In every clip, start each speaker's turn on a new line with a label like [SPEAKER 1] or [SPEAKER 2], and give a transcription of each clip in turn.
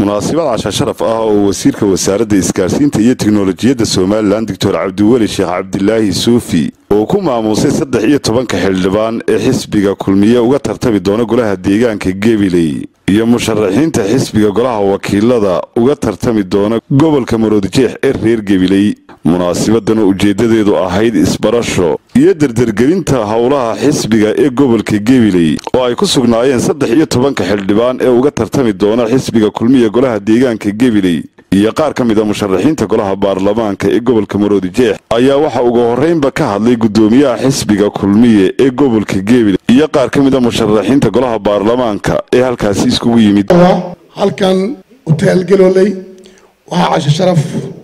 [SPEAKER 1] munaasabad casha sharaf ah oo wasiirka wasaaradda isgaarsiinta iyo tiknolojiyadda somalilan doctor cabdiweli sheekh cabdilaahi suufi oo ku maamuusay saddex iyo tobanka xildhibaan ee xisbiga kulmiye uga tartami doona golaha deegaanka gabiley iyo musharaxiinta xisbiga golaha wakiilada uga tartami doona gobolka maroodijeex ee reer gabiley munaasibadan oo ujeedadeedu ahayd isbarasho iyo derdergelinta howlaha xisbiga ee gobolka gabiley oo ay ku sugnaayeen saddex iyo tobanka xildhibaan ee uga tartami doona xisbiga kulmiya golaha deegaanka gabiley iyo qaar ka mid a musharaxiinta golaha baarlamaanka ee gobolka maroodijeex ayaa waxa ugu horreynba ka hadlay guddoomiyaha xisbiga kulmiye ee gobolka gabiley iyo qaar ka mid a musharaxiinta golaha baarlamaanka ee halkaasi iskugu yimid
[SPEAKER 2] halkan utaalgalooley waxaa casho sharaf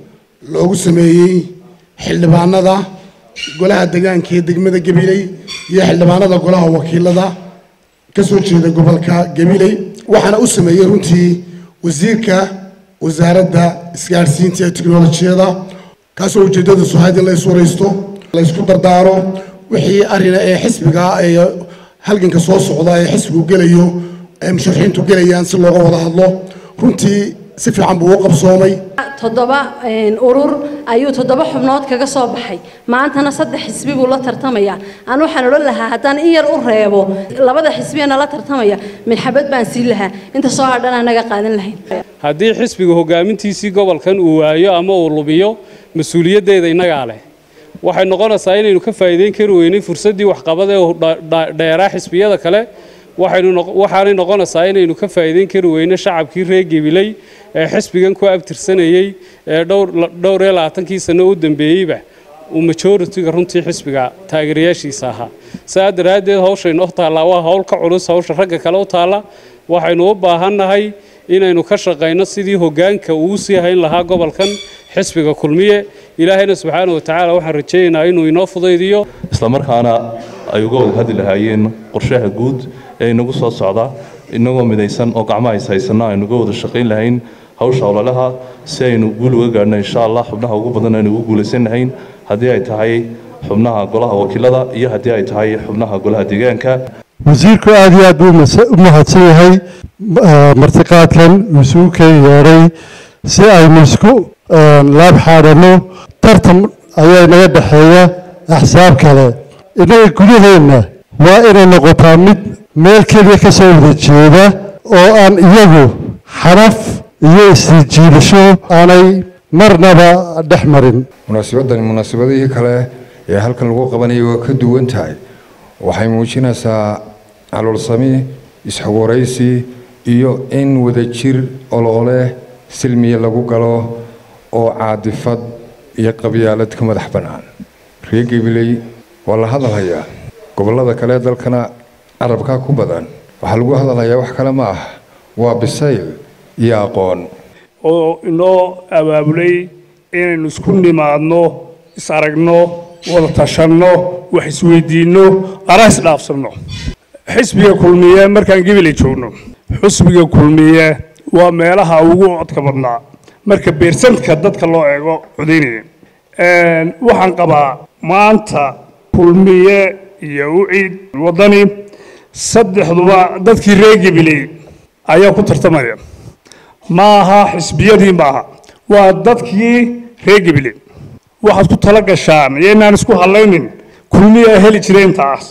[SPEAKER 2] loogu sameeyey xildhibaanada golaha deegaanka ee degmada gabiley iyo xildhibaanada golaha wakiilada ka soo jeeda gobolka gabiley waxaana u sameeyey runtii wasiirka wasaaradda isgaadhsiinta ee tiknolojiyada kaasoo ujeedadiisu ahayd in la is waraysto la ysku dardaaro wixii arina ee xisbiga ee halganka soo socda ee xisbigu gelayo ee musharaxiintu gelayaan si looga wada hadlo runtii si fiican buu u qabsoomay
[SPEAKER 3] toddoba urur ayuu toddoba xubnood kaga soo baxay maantana saddex xisbi buu la tartamaya aan waxaan odhan lahaa haddaan in yar u reebo labada xisbiyana la tartamaya midxabad baan siin lahaa inta soo hadhan anaga qaadan lahayn
[SPEAKER 4] haddii xisbiga hogaamintiisii gobolkan uu waayo ama uu lumiyo mas-uuliyaddeeda innagaa leh waxay noqonaysaa inaynu ka faa'iideyn kari weynay fursaddii waxqabad ee dheeraa xisbiyada kale waxaanay noqonaysaa inaynu ka faa'iideyn kari weyno shacabkii reer gabiley ee xisbigan ku abtirsanayey ee dhowr iyo labaatankii sano u dambeeyeyba uu majoritiga runtii xisbiga taageerayaashiisa ahaa saa daraaddeed hawshaynoo taallaa waa hawl ka culus hawsha ragga kale u taalla waxaynu u baahannahay inaynu ka shaqayno sidii hoggaanka uu sii hayn lahaa gobolkan xisbiga kulmiye ilaahayna subxaana wa tacaala waxaan rajaynaynaa inuu inoo fudaydiyo
[SPEAKER 5] islamarkaana ay uga wada hadli lahaayeen qorshaha guud ee inagu soo socda inagoo midaysan oo gacmaha is haysanno aynu uga wada shaqayn lahayn hawsha ololaha si aynu guul uga gaadhno insha allah xubnaha ugu badan aynu ugu guulaysan lahayn haddii ay tahay xubnaha golaha wakiilada iyo haddii ay tahay xubnaha golaha deegaanka
[SPEAKER 6] wasiirku aada iyo aad buu u mahadsan yahay martiqaadkan isugu keen yeedhay si aynu isku laab xaadhanno tartan ayaa inaga dhexeeya axsaab kale innaga gudaheenna waa inay noqotaa mid meel keliya ka soo wada jeeda oo aan iyagu xaraf iyo isjiilasho aanay marnaba dhex marin
[SPEAKER 7] munaasabadani munaasabadihii kale ee halkan lagu qabanayay waa ka duwan tahay waxay muujinaysaa caloolsami isxogoraysi iyo in wadajir oloole silmiya lagu galo oo caadifad iyo qabyaalad ka madax bannaan reer gabiley waa la hadalhayaa gobollada kale dalkana carabkaa ku badan waxaa lagu hadalhayaa wax kale ma ah waa bisayl iyo aqoon
[SPEAKER 8] oo inoo abaabulay inaynu isku nimaadno is aragno wada tashanno wax isweydiinno ara isdhaafsanno xisbiga kulmiye markaan gabiley joogno xisbiga kulmiye waa meelaha ugu codka badnaa marka beersantka dadka loo eego codaynaya waxaan qabaa maanta kulmiye iyo uciid waddani saddexduba dadkii reer gabiley ayaa ku tartamaya ma aha xisbiyadii maaha waa dadkii reer gabiley waxaad ku tala gashaan iyo inaan isku hadlaynin kulmiyaa heli jiray intaas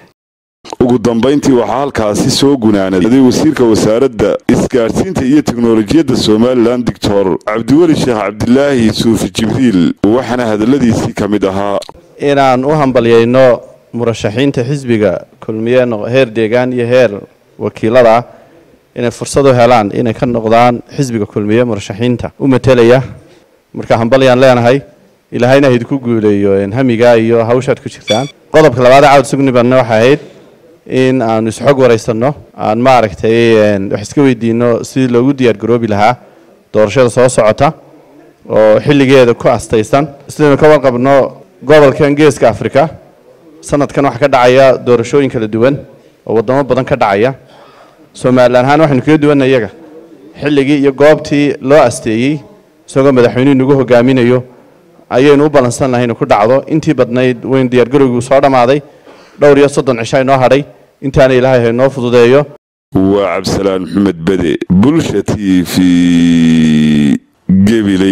[SPEAKER 1] ugu dambayntii waxaa halkaasi soo gunaanaday wasiirka wasaaradda isgaadhsiinta iyo tiknolojiyadda somalilan doctor cabdiweli sheekh cabdilaahi suufi jibriil waxaana hadalladiisii ka mid ahaa
[SPEAKER 9] inaan u hambalyayno murashaxiinta xisbiga kulmiye heer deegaan iyo heer wakiilada inay fursad u helaan inay ka noqdaan xisbiga kulmiye murashaxiinta u matelaya marka hambalyaan leenahay ilaahayna haidku guuleeyo hamigaa iyo hawshaad ku jirtaan qodobka labaad cawd sugnibanna waxay ahayd in aanu isxog waraysanno aan maaragtay wax iska weydiino sidii loogu diyaargaroobi lahaa doorashada soo socota oo xilligeeda ku astaysan sidaynu ka warqabno gobolkan geeska afrika sanadkan waxaa ka dhacaya doorashooyin kala duwan oo waddamo badan ka dhacaya somalilan ahaan waxaynu kaga duwanna iyaga xilligii iyo goobtii loo asteeyey isagoo madaxweynuhu nagu hogaaminayo ayaynu u ballansan lahay inu ku dhacdo intii badnayd waynu diyaargarowgii soo dhammaaday dhowr iyo soddon cisha inoo hadhay intaana ilaahay haynoo fududeeyo
[SPEAKER 1] waa cabdisalaan maxamed bede bulsha t v gebiley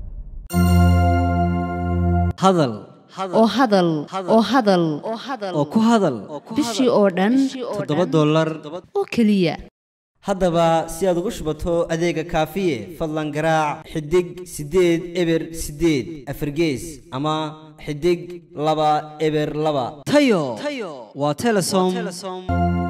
[SPEAKER 10] hadal
[SPEAKER 11] oo hadal oo hadal
[SPEAKER 10] oo ku hadal
[SPEAKER 11] bishii oo dhan
[SPEAKER 10] toddoba dollar
[SPEAKER 11] oo keliya
[SPEAKER 10] haddaba si aad ugu shubato adeega kaafiye fadlan garaac xidig siddeed eber siddeed afargees ama xidig laba eber laba tayo waa telesom